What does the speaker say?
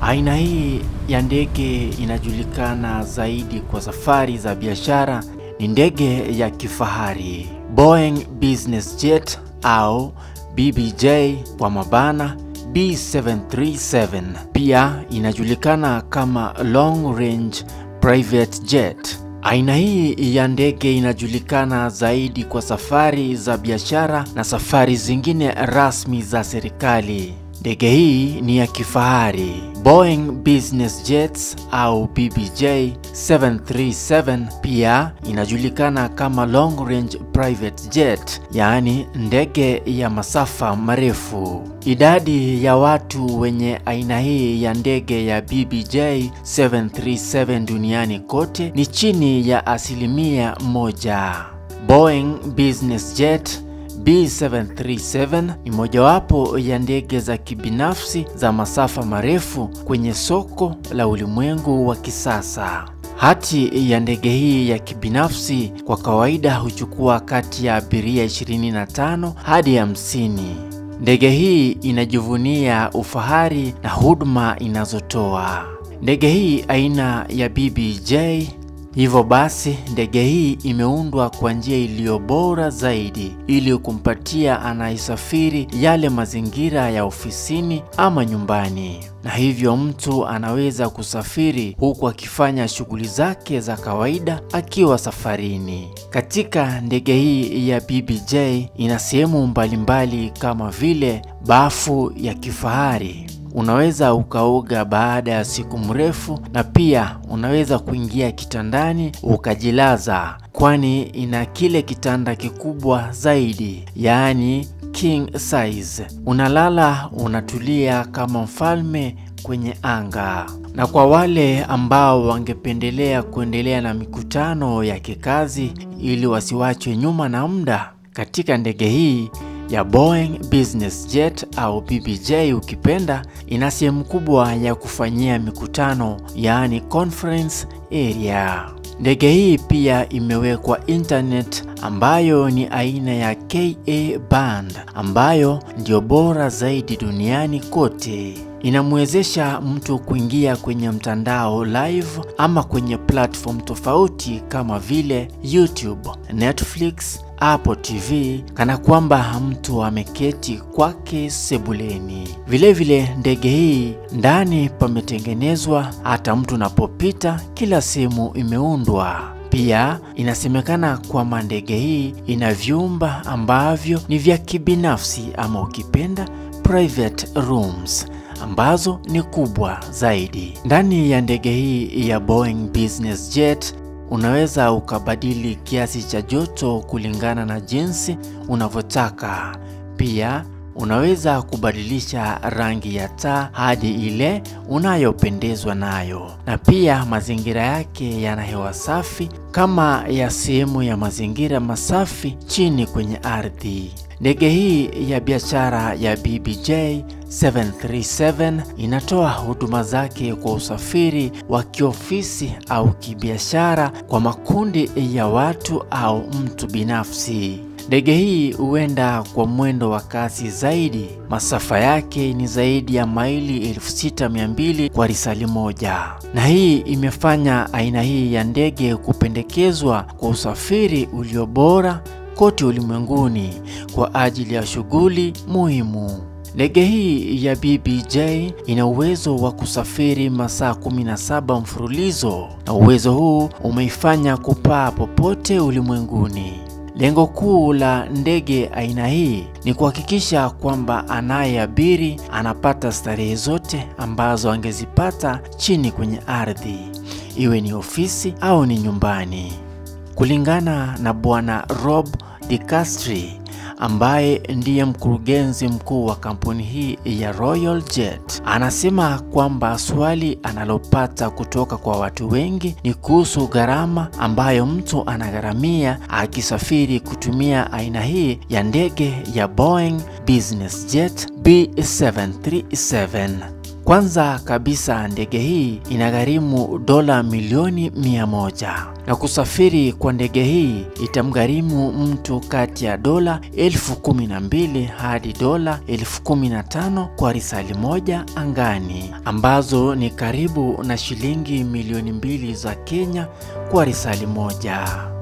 Aina hii ya ndege inajulikana zaidi kwa safari za biashara. Ni ndege ya kifahari Boeing Business Jet au BBJ kwa mabana B737. Pia inajulikana kama Long Range Private Jet. Aina hii ya ndege inajulikana zaidi kwa safari za biashara na safari zingine rasmi za serikali. Ndege hii ni ya kifahari Boeing Business Jets au BBJ 737. Pia inajulikana kama Long Range Private Jet, yaani ndege ya masafa marefu. Idadi ya watu wenye aina hii ya ndege ya BBJ 737 duniani kote ni chini ya asilimia moja. Boeing Business Jet B737 ni mojawapo ya ndege za kibinafsi za masafa marefu kwenye soko la ulimwengu wa kisasa. Hati ya ndege hii ya kibinafsi kwa kawaida huchukua kati ya abiria 25 hadi 50. Ndege hii inajivunia ufahari na huduma inazotoa. Ndege hii aina ya BBJ Hivyo basi ndege hii imeundwa kwa njia iliyo bora zaidi ili kumpatia anayesafiri yale mazingira ya ofisini ama nyumbani, na hivyo mtu anaweza kusafiri huku akifanya shughuli zake za kawaida akiwa safarini. Katika ndege hii ya BBJ ina sehemu mbalimbali kama vile bafu ya kifahari unaweza ukaoga baada ya siku mrefu, na pia unaweza kuingia kitandani ukajilaza, kwani ina kile kitanda kikubwa zaidi, yaani king size. Unalala unatulia kama mfalme kwenye anga. Na kwa wale ambao wangependelea kuendelea na mikutano ya kikazi ili wasiwachwe nyuma na muda, katika ndege hii ya Boeing Business Jet au BBJ ukipenda, ina sehemu kubwa ya kufanyia mikutano, yaani conference area. Ndege hii pia imewekwa internet ambayo ni aina ya Ka band ambayo ndio bora zaidi duniani kote. Inamwezesha mtu kuingia kwenye mtandao live ama kwenye platform tofauti kama vile YouTube, Netflix, Apple TV kana kwamba mtu ameketi kwake sebuleni. Vilevile ndege hii ndani pametengenezwa, hata mtu unapopita kila sehemu imeundwa. Pia inasemekana kwamba ndege hii ina vyumba ambavyo ni vya kibinafsi ama ukipenda private rooms ambazo ni kubwa zaidi. Ndani ya ndege hii ya Boeing Business Jet unaweza ukabadili kiasi cha joto kulingana na jinsi unavyotaka. Pia unaweza kubadilisha rangi ya taa hadi ile unayopendezwa nayo, na pia mazingira yake yana hewa safi kama ya sehemu ya mazingira masafi chini kwenye ardhi. Ndege hii ya biashara ya BBJ 737 inatoa huduma zake kwa usafiri wa kiofisi au kibiashara kwa makundi ya watu au mtu binafsi. Ndege hii huenda kwa mwendo wa kasi zaidi. Masafa yake ni zaidi ya maili 6200 kwa risali moja, na hii imefanya aina hii ya ndege kupendekezwa kwa usafiri ulio bora kote ulimwenguni kwa ajili ya shughuli muhimu. Ndege hii ya BBJ ina uwezo wa kusafiri masaa 17 mfululizo, na uwezo huu umeifanya kupaa popote ulimwenguni. Lengo kuu la ndege aina hii ni kuhakikisha kwamba anayeabiri anapata starehe zote ambazo angezipata chini kwenye ardhi, iwe ni ofisi au ni nyumbani. Kulingana na Bwana Rob DeCastri ambaye ndiye mkurugenzi mkuu wa kampuni hii ya Royal Jet, anasema kwamba swali analopata kutoka kwa watu wengi ni kuhusu gharama ambayo mtu anagharamia akisafiri kutumia aina hii ya ndege ya Boeing Business Jet B737. Kwanza kabisa ndege hii inagharimu dola milioni mia moja na kusafiri kwa ndege hii itamgharimu mtu kati ya dola elfu kumi na mbili hadi dola elfu kumi na tano kwa risali moja angani, ambazo ni karibu na shilingi milioni mbili za Kenya kwa risali moja.